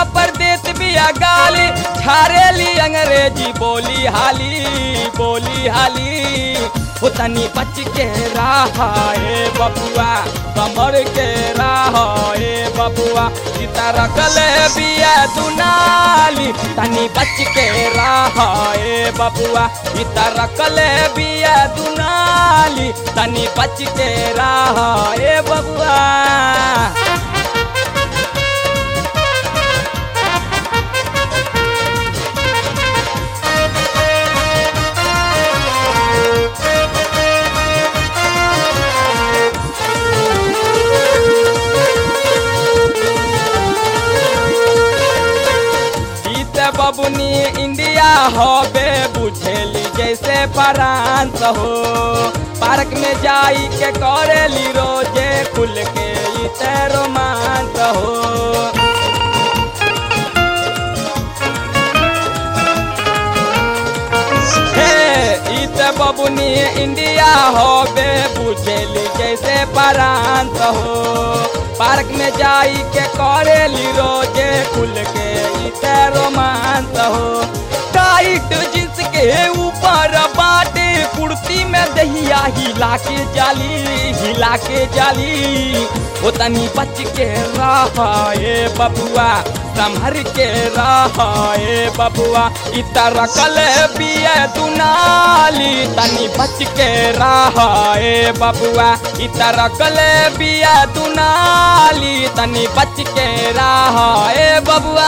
पर देत बिया गाली झारेली अंग्रेजी बोली हाली बोली हाली हो तनी बच के रहाए बबुआ कमर के रहाए बबुआ सीता रखल बिया दुनाली तनी बच के रहाए बबुआ सीता रखल बिया दुनाली तनी बच के रहाए बबुआ जीत बबुनी इंडिया होबे बुझेली जैसे फ्रांस हो पार्क में जाई के करेली रोजे खुल के इते रोमांस हो हे इत बबुनी इंडिया होबे बुझेली जैसे फ्रांस हो पार्क में जाई के करेली रोजे खुल के इते रोमांस हो टाइट जींस के ऊपर बाटे कुर्ती में दहिया हिला के जाली हिला के जाली ओ तनी बच के रहाए बबुआ संभर के रहाए बबुआ इतर कल पिए दुनाली तनी बच के रहाए बबुआ इतर कल पिए दुनाली तनी बच के रहाए बबुआ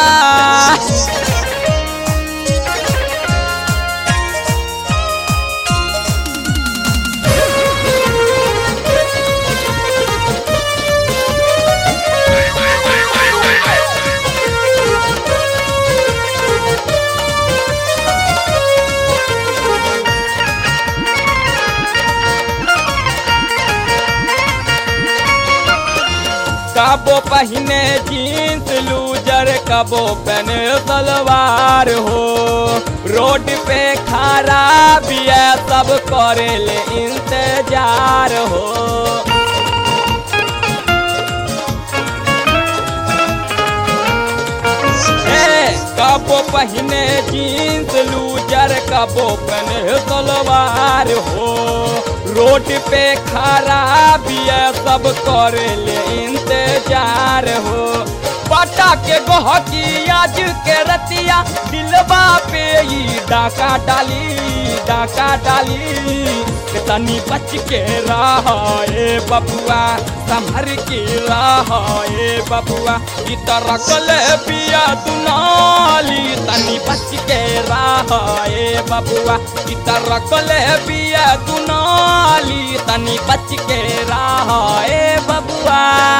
कबो पहने जीन्स लूजर कबो पहने सलवार हो रोड पे खड़ा भी है सब करे ले इंतजार हो ए, कबो पहने जीन्स लूजर कबो पहने सलवार हो रोड पे खड़ा भी है सब करे ले इंतजार हो पटा के गहकी आज के रतिया दिलबा पे ही डाका डाली डाका डाली के तनी बच के रहाए बबुआ संभर के रहाए बबुआ इतर कल पिया दुनाली तनी बच के रहाए बबुआ इतर कल पिया दुनाली तनी बच के रहाए बबुआ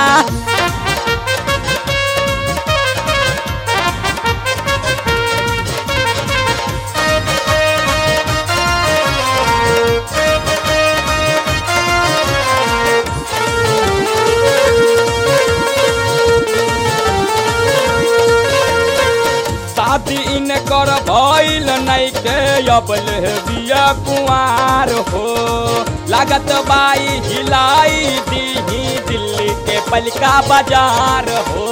शादी इन कर भइल नहीं के अबल बिया कुआर हो लागत बाई हिलाई दीही दिल्ली के पलका बाजार हो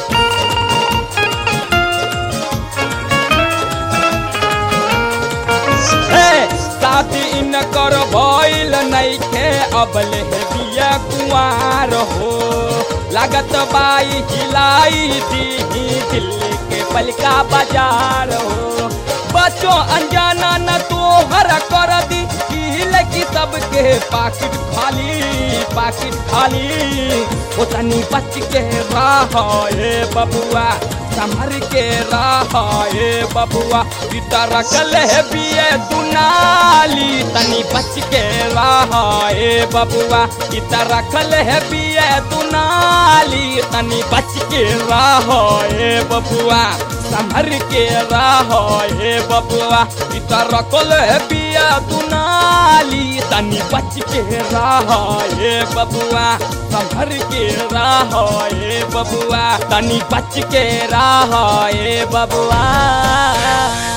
हे, शादी इन कर भइल नहीं के अबल बिया कुआर हो लागत बाई हिलाई दीही दिल्ली के पलका बाजार हो बच्चों अनजाना न तो हर कर दी हिल की सबके पाकिट खाली पाकिट खाली ओ तनी बच के रहाए बबुआ संभर के रहाए बबुआ इतर कल है बिये दुनाली तनी बच के रहाए बबुआ इतर कल है बिये दुनाली तनी बच के रहाए बबुआ संभर के रहाए बबुआ इतर कल है बिया दुनाली तनी बच के रहाए बबुआ संभर के रहाए बबुआ तनी बच के रहाए बबुआ